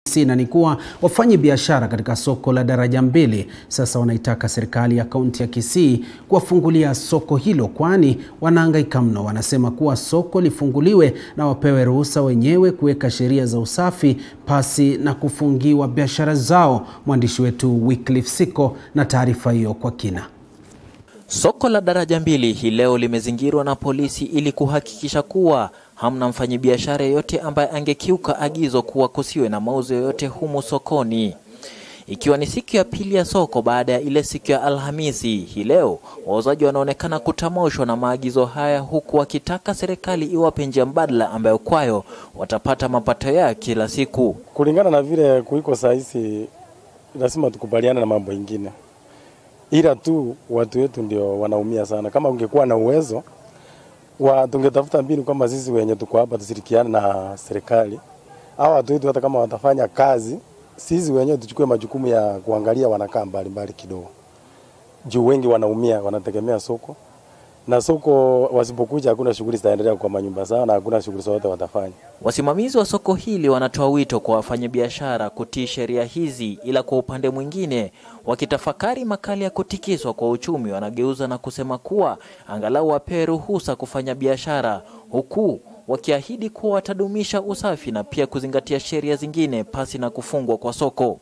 na ni kuwa wafanyi biashara katika soko la daraja mbili sasa wanaitaka serikali ya kaunti ya Kisii kuwafungulia soko hilo, kwani wanahangaika mno. Wanasema kuwa soko lifunguliwe na wapewe ruhusa wenyewe kuweka sheria za usafi pasi na kufungiwa biashara zao. Mwandishi wetu Wycliffe Siko na taarifa hiyo kwa kina. Soko la daraja mbili hii leo limezingirwa na polisi ili kuhakikisha kuwa hamna mfanyabiashara yeyote ambaye angekiuka agizo kuwa kusiwe na mauzo yoyote humu sokoni. Ikiwa ni siku ya pili ya soko baada ya ile siku ya Alhamisi, hii leo wauzaji wanaonekana kutamoshwa na maagizo haya, huku wakitaka serikali iwape njia mbadala ambayo kwayo watapata mapato yao kila siku. Kulingana na vile kuiko saa hizi, lazima tukubaliane na mambo ingine, ila tu watu wetu ndio wanaumia sana. Kama ungekuwa na uwezo wa tungetafuta mbinu kama sisi wenye tuko hapa tushirikiane na serikali au watu wetu, hata kama watafanya kazi, sisi wenyewe tuchukue majukumu ya kuangalia wanakaa mbali mbali kidogo, juu wengi wanaumia, wanategemea soko na soko wasipokuja, hakuna shughuli zitaendelea kwa manyumba zao na hakuna shughuli zote watafanya. Wasimamizi wa soko hili wanatoa wito kwa wafanyabiashara kutii sheria hizi, ila kwa upande mwingine, wakitafakari makali ya kutikiswa kwa uchumi, wanageuza na kusema kuwa angalau wapewe ruhusa kufanya biashara, huku wakiahidi kuwa watadumisha usafi na pia kuzingatia sheria zingine pasi na kufungwa kwa soko.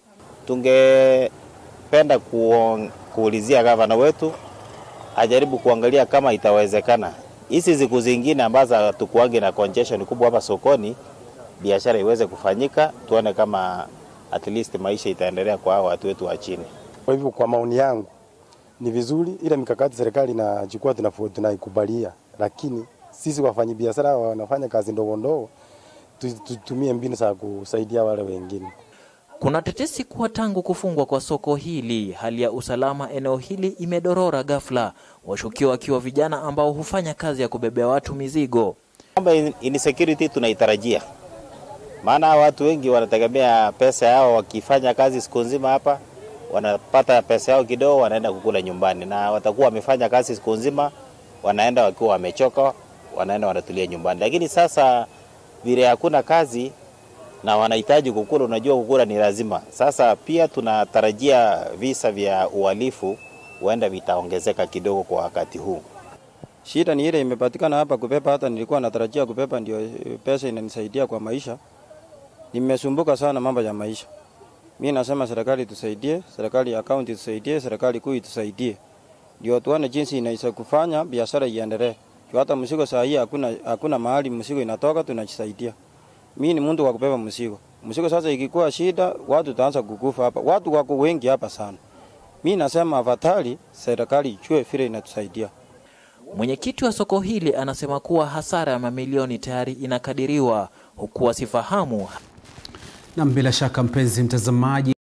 Tungependa kuulizia gavana wetu ajaribu kuangalia kama itawezekana hizi siku zingine ambazo hatukuangi na congestion kubwa hapa sokoni, biashara iweze kufanyika, tuone kama at least maisha itaendelea kwa watu wetu wa chini. Kwa hivyo, kwa maoni yangu ni vizuri ile mikakati serikali inachukua tunaikubalia, lakini sisi wafanyabiashara wanafanya kazi ndogo ndogo, tutumie mbinu za kusaidia wale wengine. Kuna tetesi kuwa tangu kufungwa kwa soko hili hali ya usalama eneo hili imedorora ghafla, washukiwa wakiwa vijana ambao hufanya kazi ya kubebea watu mizigo. Mambo insecurity tunaitarajia, maana watu wengi wanategemea pesa yao, wakifanya kazi siku nzima hapa wanapata pesa yao kidogo, wanaenda kukula nyumbani, na watakuwa wamefanya kazi siku nzima, wanaenda wakiwa wamechoka, wanaenda wanatulia nyumbani. Lakini sasa vile hakuna kazi na wanahitaji kukula. Unajua, kukula ni lazima. Sasa pia tunatarajia visa vya uhalifu huenda vitaongezeka kidogo kwa wakati huu. Shida ni ile imepatikana hapa kupepa, hata nilikuwa natarajia kupepa, ndio pesa inanisaidia kwa maisha. Nimesumbuka sana mambo ya maisha. Mimi nasema serikali tusaidie, serikali ya kaunti tusaidie, serikali kuu tusaidie, ndio tuone jinsi inaweza kufanya biashara iendelee. Hata mzigo saa hii hakuna, hakuna mahali mzigo inatoka, tunajisaidia mimi ni mtu wa kubeba mzigo. Mzigo sasa ikikuwa shida, watu taanza kukufa hapa. Watu wako wengi hapa sana. Mimi nasema afadhali serikali ichue vile inatusaidia. Mwenyekiti wa soko hili anasema kuwa hasara ya mamilioni tayari inakadiriwa huku wasifahamu. Na bila shaka mpenzi mtazamaji